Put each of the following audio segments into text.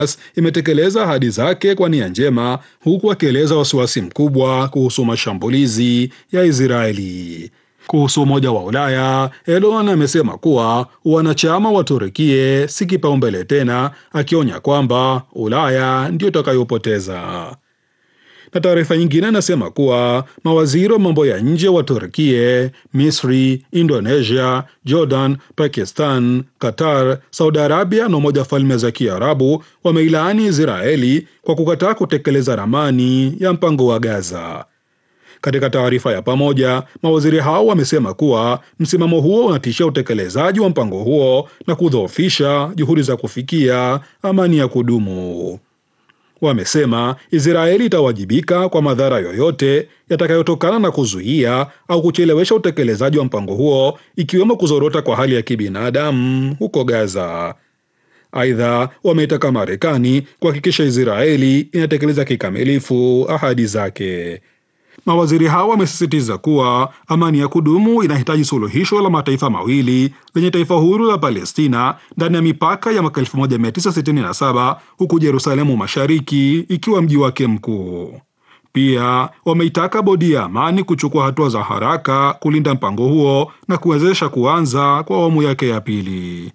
imetekeleza ahadi zake kwa nia njema, huku akieleza wasiwasi mkubwa kuhusu mashambulizi ya Israeli. Kuhusu Umoja wa Ulaya, Erdogan amesema kuwa wanachama wa Turukie si kipaumbele tena, akionya kwamba Ulaya ndio itakayopoteza. Na taarifa nyingine anasema kuwa mawaziri wa mambo ya nje wa Turkie, Misri, Indonesia, Jordan, Pakistan, Qatar, Saudi Arabia na Umoja wa Falme za Kiarabu wameilaani Israeli kwa kukataa kutekeleza ramani ya mpango wa Gaza. Katika taarifa ya pamoja, mawaziri hao wamesema kuwa msimamo huo unatishia utekelezaji wa mpango huo na kudhoofisha juhudi za kufikia amani ya kudumu. Wamesema Israeli itawajibika kwa madhara yoyote yatakayotokana na kuzuia au kuchelewesha utekelezaji wa mpango huo, ikiwemo kuzorota kwa hali ya kibinadamu huko Gaza. Aidha, wameitaka Marekani kuhakikisha Israeli inatekeleza kikamilifu ahadi zake. Mawaziri hao wamesisitiza kuwa amani ya kudumu inahitaji suluhisho la mataifa mawili lenye taifa huru la Palestina ndani ya mipaka ya mwaka 1967 huku Yerusalemu Mashariki ikiwa mji wake mkuu. Pia wameitaka bodi ya amani kuchukua hatua za haraka kulinda mpango huo na kuwezesha kuanza kwa awamu yake ya pili.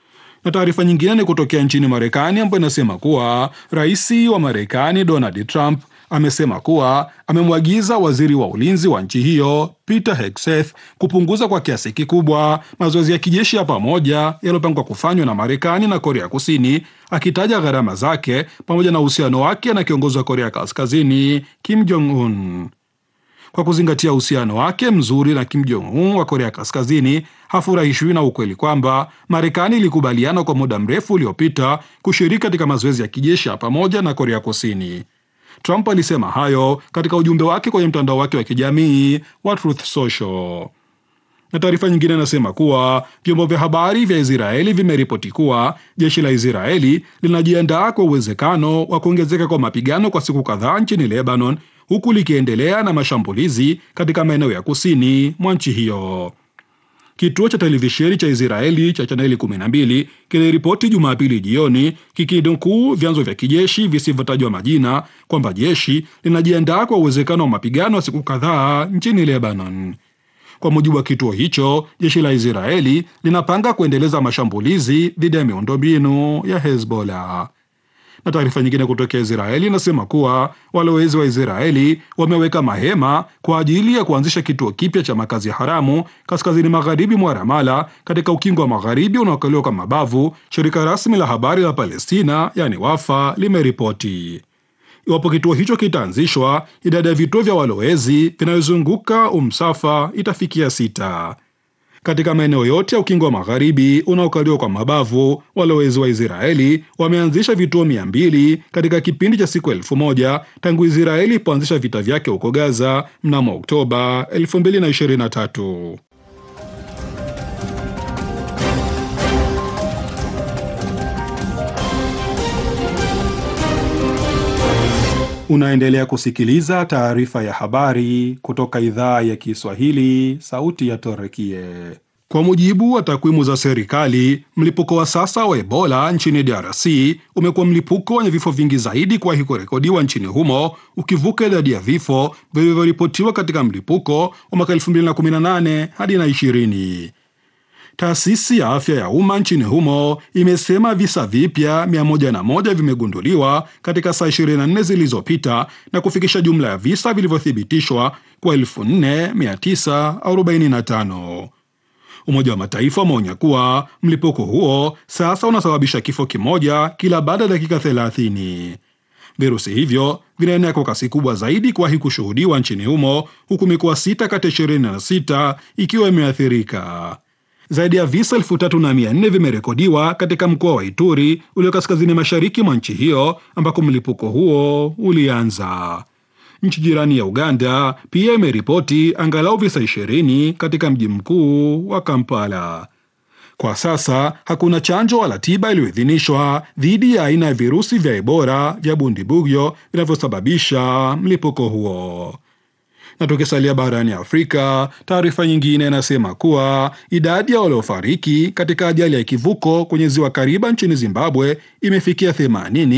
Na taarifa nyingine ni kutokea nchini Marekani ambayo inasema kuwa rais wa Marekani Donald Trump amesema kuwa amemwagiza waziri wa ulinzi wa nchi hiyo Peter Hegseth kupunguza kwa kiasi kikubwa mazoezi ya kijeshi ya pamoja yaliyopangwa kufanywa na Marekani na Korea Kusini, akitaja gharama zake pamoja na uhusiano wake na kiongozi wa Korea Kaskazini Kim Jong Un. Kwa kuzingatia uhusiano wake mzuri na Kim Jong Un wa Korea Kaskazini, hafurahishwi na ukweli kwamba Marekani ilikubaliana kwa muda mrefu uliopita kushiriki katika mazoezi ya kijeshi ya pamoja na Korea Kusini. Trump alisema hayo katika ujumbe wake kwenye mtandao wake wa kijamii wa Truth Social. Na taarifa nyingine inasema kuwa vyombo vya habari vya Israeli vimeripoti kuwa jeshi la Israeli linajiandaa kwa uwezekano wa kuongezeka kwa mapigano kwa siku kadhaa nchini Lebanon, huku likiendelea na mashambulizi katika maeneo ya kusini mwa nchi hiyo. Kituo cha televisheni cha Israeli cha chaneli 12 kiliripoti Jumapili jioni kikinukuu vyanzo vya kijeshi visivyotajwa majina kwamba jeshi linajiandaa kwa uwezekano wa mapigano ya siku kadhaa nchini Lebanon. Kwa mujibu wa kituo hicho, jeshi la Israeli linapanga kuendeleza mashambulizi dhidi ya miundombinu ya Hezbollah na taarifa nyingine kutokea Israeli inasema kuwa walowezi wa Israeli wameweka mahema kwa ajili ya kuanzisha kituo kipya cha makazi haramu kaskazini magharibi mwa Ramala katika ukingo wa magharibi unaokaliwa kwa mabavu, shirika rasmi la habari la Palestina yani Wafa limeripoti. Iwapo kituo hicho kitaanzishwa, idadi ya vituo vya walowezi vinayozunguka Umsafa itafikia sita. Katika maeneo yote ya ukingo wa magharibi unaokaliwa kwa mabavu, walowezi wa Israeli wameanzisha vituo mia mbili katika kipindi cha siku elfu moja tangu Israeli ilipoanzisha vita vyake huko Gaza mnamo Oktoba 2023. Unaendelea kusikiliza taarifa ya habari kutoka idhaa ya Kiswahili, sauti ya Torekie. Kwa mujibu wa takwimu za serikali, mlipuko wa sasa wa Ebola nchini DRC umekuwa mlipuko wenye vifo vingi zaidi kuwahi kurekodiwa nchini humo, ukivuka idadi ya vifo vilivyoripotiwa katika mlipuko wa mwaka 2018 hadi na 20. Taasisi ya afya ya umma nchini humo imesema visa vipya 101 vimegunduliwa katika saa 24 zilizopita na kufikisha jumla ya visa vilivyothibitishwa kwa 4945. Umoja wa Mataifa umeonya kuwa mlipuko huo sasa unasababisha kifo kimoja kila baada ya dakika 30. Virusi hivyo vinaenea kwa kasi kubwa zaidi kuwahi kushuhudiwa nchini humo, huku mikoa sita kati ya 26 ikiwa imeathirika. Zaidi ya visa elfu tatu na mia nne vimerekodiwa katika mkoa wa Ituri ulio kaskazini mashariki mwa nchi hiyo ambako mlipuko huo ulianza. Nchi jirani ya Uganda pia imeripoti angalau visa 20 katika mji mkuu wa Kampala. Kwa sasa hakuna chanjo wala tiba iliyoidhinishwa dhidi ya aina ya virusi vya Ebola vya Bundibugyo vinavyosababisha mlipuko huo. Na tukisalia barani Afrika, taarifa nyingine inasema kuwa idadi ya waliofariki katika ajali ya kivuko kwenye ziwa Kariba nchini Zimbabwe imefikia 80